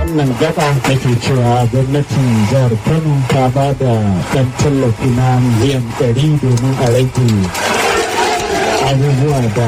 wannan gaba nake cewa gwamnatin jihar kano ta ba da ɗan tallafi na miliyan ɗari domin a rage abubuwa da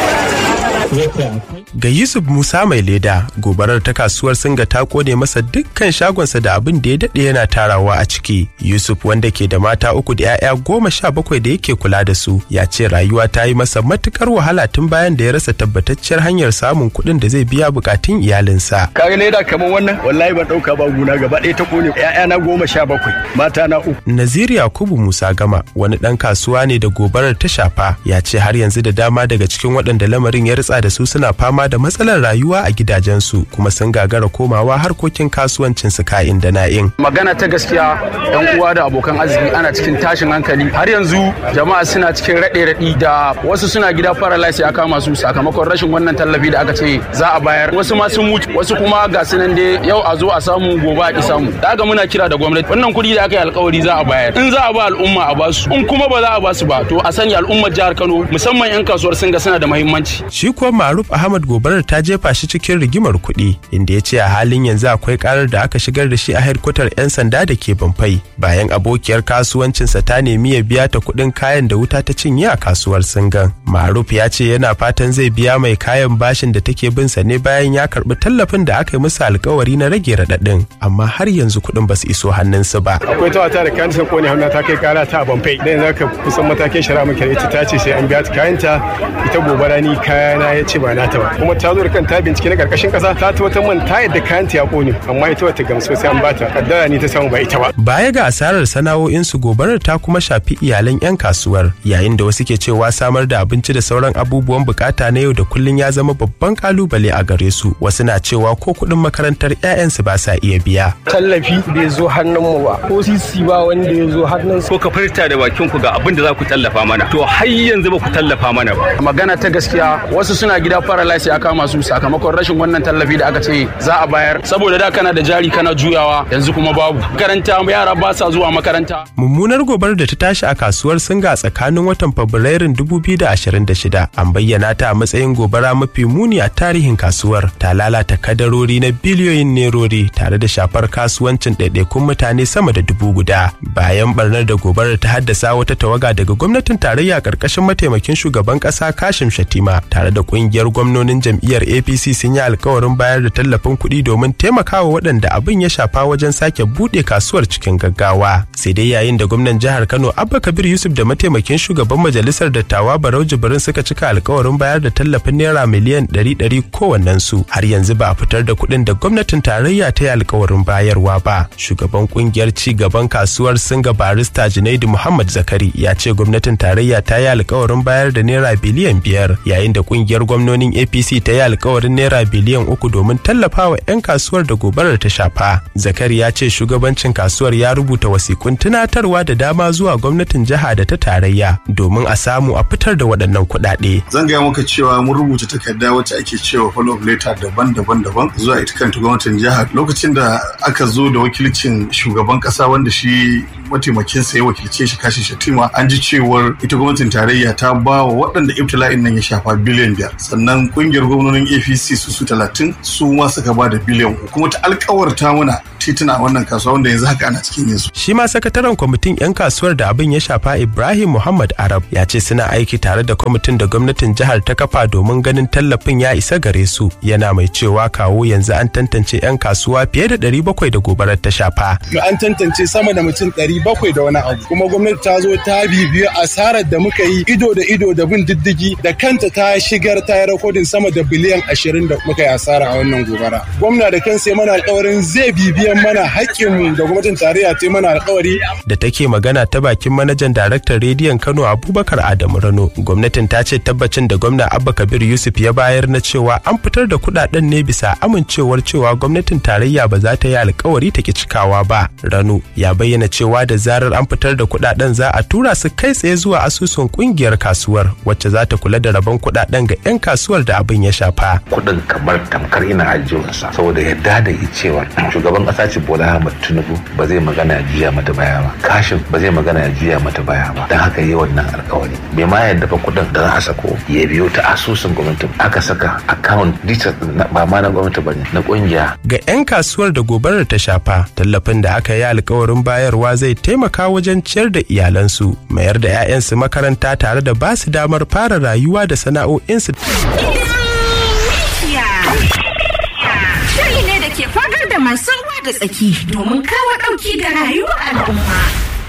yake akwai Ga Yusuf Musa mai leda, gobarar ta kasuwar Singa ta kone masa dukkan shagonsa da abin da ya daɗe yana tarawa a ciki. Yusuf wanda ke da mata uku da 'ya'ya goma sha bakwai da yake kula da su, ya ce rayuwa ta yi masa matukar wahala tun bayan da ya rasa tabbatacciyar hanyar samun kuɗin da zai biya bukatun iyalinsa. kaga leda kamar wannan wallahi ban dauka ba guna gaba ɗaya ta kone ƴaƴana goma sha bakwai mata na uku Nazir Yakubu Musa Gama wani ɗan kasuwa ne da gobarar ta shafa ya ce har yanzu da dama daga cikin waɗanda lamarin ya ritsa da su suna fama da matsalar rayuwa a gidajensu kuma sun gagara komawa harkokin kasuwancin su ka'in da na'in. magana ta gaskiya yan uwa da abokan arziki ana cikin tashin hankali har yanzu jama'a suna cikin raɗe raɗi da wasu suna gida paralysis ya kama su sakamakon rashin wannan tallafi da aka ce za a bayar wasu ma sun mutu wasu kuma ga su nan dai yau a zo a samu gobe a ki samu da haka muna kira da gwamnati wannan kuɗi da aka yi alkawari za a bayar in za a ba al'umma a basu in kuma ba za a basu ba to a sani al'ummar jihar Kano musamman yan kasuwar Singa suna da muhimmanci Shi kuwa Maruf Ahmad gobarar ta jefa shi cikin rigimar kuɗi inda ya ce a halin yanzu akwai karar da aka shigar da shi a hedkwatar 'yan sanda da ke Bamfai bayan abokiyar kasuwancinsa ta nemi ya biya ta kuɗin kayan da wuta ta cinye a kasuwar Singan. Maruf ya ce yana fatan zai biya mai kayan bashin da take bin sa ne bayan ya karɓi tallafin da aka yi musu alkawari na rage raɗaɗin amma har yanzu kuɗin ba su iso hannunsu ba. akwai ta wata da kayan ta kone hannu ta kai kara ta a bamfai da yanzu aka kusan matakin shari'a muke da ita ta ce sai an biya ta kayanta ita gobara ni kayana ya ce ba nata ba kuma ta zo da kan ta bincike na karkashin kasa ta tabbatar man ta yadda kayanta ya kone amma ita wata gamsu sai an bata kaddara ni ta samu ba ita ba Baya ga asarar sana'o'insu gobarar ta kuma shafi iyalan 'yan kasuwar yayin da wasu ke cewa samar da abinci da sauran abubuwan bukata na yau da kullum ya zama babban kalubale a gare su wasu na cewa ko kuɗin makarantar 'ya'yansu ba sa iya biya. tallafi bai zo hannunmu ba ko sisi ba wanda ya zo hannun ko ka furta da bakin ku ga abin da za ku tallafa mana to har yanzu ba ku tallafa mana ba magana ta gaskiya wasu suna gida paralysis ya kama su sakamakon rashin wannan tallafi da aka ce za a bayar saboda da kana da jari kana juyawa yanzu kuma babu makaranta yara ba sa zuwa makaranta Mummunar gobar da ta tashi a kasuwar Singa tsakanin watan Fabrairun 2026 an bayyana ta a matsayin gobara mafi muni a tarihin kasuwar ta lalata kadarori na biliyoyin nerori tare da shafar kasuwancin ɗaiɗaikun mutane sama da dubu guda. Bayan barnar da gobarar ta haddasa wata tawaga daga gwamnatin tarayya ƙarƙashin mataimakin shugaban ƙasa Kashim Shatima tare da ƙungiyar gwamnonin jam'iyyar APC sun yi alkawarin bayar da tallafin kuɗi domin taimakawa waɗanda abin ya shafa wajen sake buɗe kasuwar cikin gaggawa. Sai dai yayin da gwamnan jihar Kano Abba Kabir Yusuf da mataimakin shugaban majalisar dattawa Barau Jibrin suka cika alkawarin bayar da tallafin naira miliyan 100 kowannen su har yanzu ba a fitar da kuɗin da gwamnatin tarayya ta yi alkawarin bayarwa ba. Shugaban kungiyar ci gaban kasuwar Singa Barista Junaidu Muhammad Zakari ya ce gwamnatin tarayya ta yi alkawarin bayar da naira biliyan biyar yayin da kungiyar gwamnonin APC ta yi alkawarin naira biliyan uku domin tallafawa 'yan kasuwar da gobarar ta shafa. Zakari ya ce shugabancin kasuwar ya rubuta wasikun tunatarwa da dama zuwa gwamnatin jiha da ta tarayya domin a samu a fitar da waɗannan kuɗaɗe. zan gaya maka cewa mun rubuta takarda wacce ake cewa follow up letter daban-daban daban zuwa ita kanta gwamnatin jihar lokacin da aka zo da wakilcin shugaban kasa wanda shi mataimakin sa ya wakilce shi kashi shatima an ji cewar ita gwamnatin tarayya ta ba wa waɗanda ibtila'in nan ya shafa biliyan biyar sannan kungiyar gwamnonin apc su su talatin su ma suka ba da biliyan uku kuma ta alkawarta mana tituna a wannan kasuwa wanda yanzu haka ana cikin yin su Shi ma sakataren kwamitin 'yan kasuwar da abin ya shafa Ibrahim Muhammad Arab ya ce suna aiki tare da kwamitin da gwamnatin jihar ta kafa domin ganin tallafin ya isa gare su yana mai cewa kawo yanzu an tantance 'yan kasuwa fiye da 700 da gobarar ta shafa. an tantance sama da mutum ɗari bakwai da wani abu kuma gwamnati ta zo ta bibiyo asarar da muka yi ido da ido da bin diddigi da kanta ta shigar ta yi rakodin sama da biliyan ashirin da muka yi asara a wannan gobara gwamna da kansa ya mana alkawarin zai bibiyan mana haƙƙinmu da gwamnatin tarayya ta yi mana alkawari Da take magana ta bakin manajan daraktan rediyon Kano Abubakar Adamu Rano, gwamnatin ta ce tabbacin da gwamna Abba Kabir Yusuf ya bayar na cewa an fitar da kudaden ne bisa amincewar cewa gwamnatin tarayya ba za ta yi alkawari ta ki cikawa ba. Rano ya bayyana cewa da zarar an fitar da kudaden za a tura su kai tsaye zuwa asusun kungiyar kasuwar wacce za ta kula da rabon kudaden ga 'yan kasuwar da abin ya shafa. kuɗin kamar tamkar ina ajiyarsa saboda yadda da yi cewa shugaban ƙasa ƙasa ce Bola Ahmed Tinubu ba zai magana ya juya mata baya ba kashin ba zai magana ya juya mata baya ba don haka yi wannan alkawari bai ma yadda fa kuɗin da za a sako ya biyo ta asusun gwamnati aka saka account details ba ma na gwamnati ba ne na ƙungiya. Ga 'yan kasuwar da gobarar ta shafa tallafin da aka yi alkawarin bayarwa zai taimaka wajen ciyar da iyalansu mayar da 'ya'yansu makaranta tare da ba su damar fara rayuwa da sana'o'insu. Shiri ne da ke fagar da masu ruwa da tsaki domin kawo ɗauki ga rayuwar al'umma.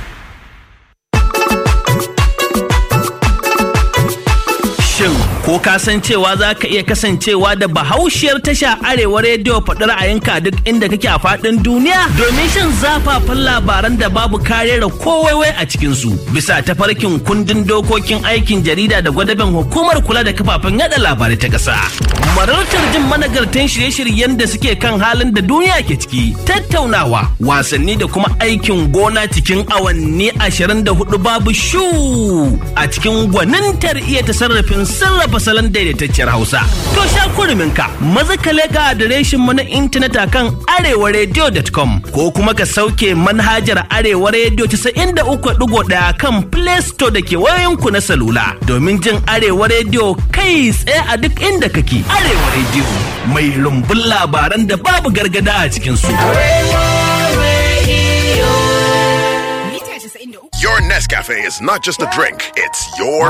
Shin ko ka san cewa za ka iya kasancewa da bahaushiyar tasha arewa rediyo faɗi ra'ayinka duk inda kake a faɗin duniya domin shan zafafan labaran da babu karera kowaiwai a cikinsu bisa tafarkin kundin dokokin aikin jarida da gwadaben hukumar kula da kafafen yada labarai ta ƙasa. Marartar jin managartan shirye-shiryen da suke kan halin da duniya ke ciki tattaunawa wasanni da kuma aikin gona cikin awanni ashirin da hudu babu shu a cikin gwanintar iya tasarrafin sarrafa salon daidaitacciyar Hausa. To sha ka maza ka leka adireshin mu na intanet akan arewaradio.com ko kuma ka sauke manhajar Arewa Radio 93.1 kan Play Store da ke wayoyinku na salula domin jin Arewa Radio kai tsaye a duk inda kake. Arewa Radio mai rumbun labaran da babu gargada a cikin su. Your Nescafe is not just a drink, it's your